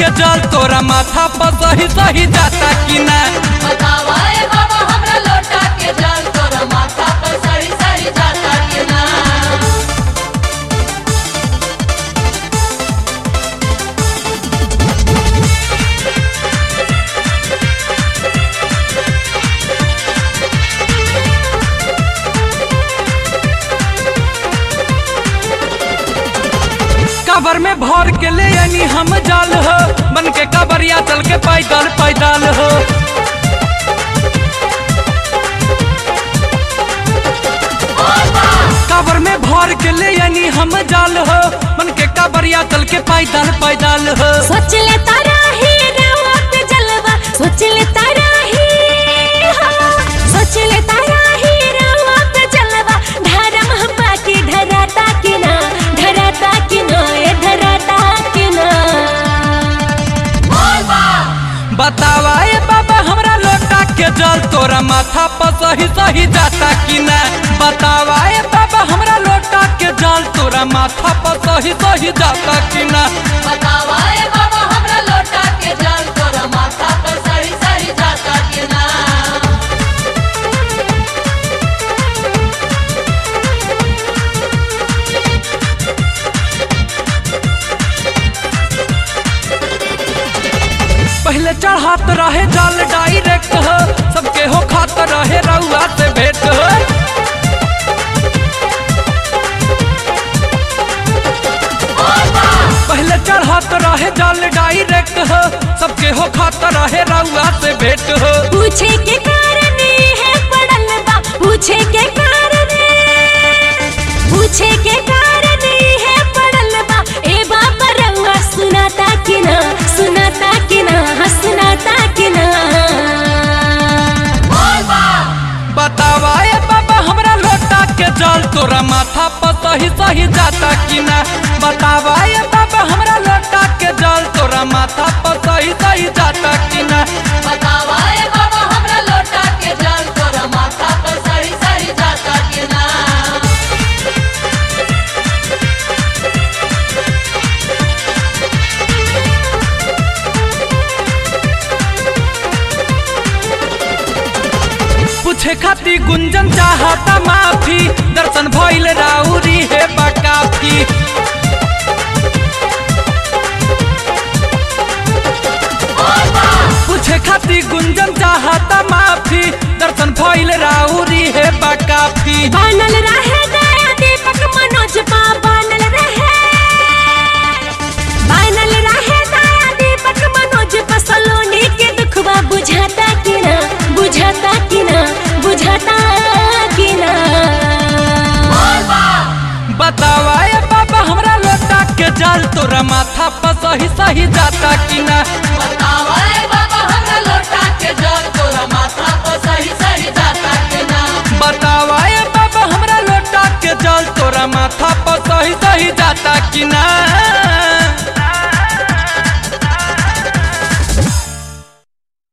के जल तोरा माथा पर सही सही जाता कि ना बतावा ए बाबा हमरा लोटा के जल तोरा माथा पर सही सही जाता कि ना कबर में भर के ले यानी हम जाल हो बन के कबरिया चल के पैदल पैदल हो कबर में भर के ले यानी हम जाल हो बन के कबरिया चल के पैदल पैदल हो सोच ले तारा ही रवा पे जलवा सोच ले तारा ही हाँ। सोच ले तारा ही रवा पे जलवा धर्म हम्मा की धराता कि ना धराता कि ना ए धराता कि ना बतावा ए बाबा हमरा लोटा के जल तोरा माथा पर सही सही जाता कि ना बतावा ए बाबा हमरा लोटा के जल तोरा माथा पर सही सही जाता कि ना बतावा ए बाबा हमरा लोटा के जल तोरा माथा पर सही सही जाता कि ना पहले चढ़ात रहे जल डायरेक्ट हो सबके हो खात रहे रउआ से भेंट हो पहले चढ़ात रहे जल डायरेक्ट हो सबके हो खात रहे रउआ से भेंट हो पूछे के कारण है पड़ल बा पूछे के कारण पूछे के कारण है पड़ल बा ए बाबा रउआ सुनाता कि ना सुनाता कि ना हाँ, सुनाता कि ना बतावा ए बाबा हमरा लोटा के जल तोरा माथा पर सही सही जाता कि ना बतावा ए बाबा हमरा लोटा के जल तोरा माथा पर सही सही जाता कि ना बतावा ए बाबा हमरा लोटा के जल तोरा माथा पर सही सही जाता कि ना पूछे खाती गुंजन चाहता माफी दर्शन भइल राउरी है बकाफी पूछे खाती गुंजन चाहता माफी दर्शन भइल राउरी है बकाफी बनल रहे दया दीपक मनोज पा बनल रहे बनल रहे दया दीपक मनोज पा सलोनी के दुखवा बुझाता कि ना बुझाता कि ना बुझाता कि ना बतावा ए बाबा हमरा लोटा के जल तोरा माथा पर सही सही जाता कि ना बतावा ए बाबा हमरा लोटा के जल तोरा माथा पर सही सही जाता कि ना बतावा ए बाबा हमरा लोटा के जल तोरा माथा पर सही सही जाता कि ना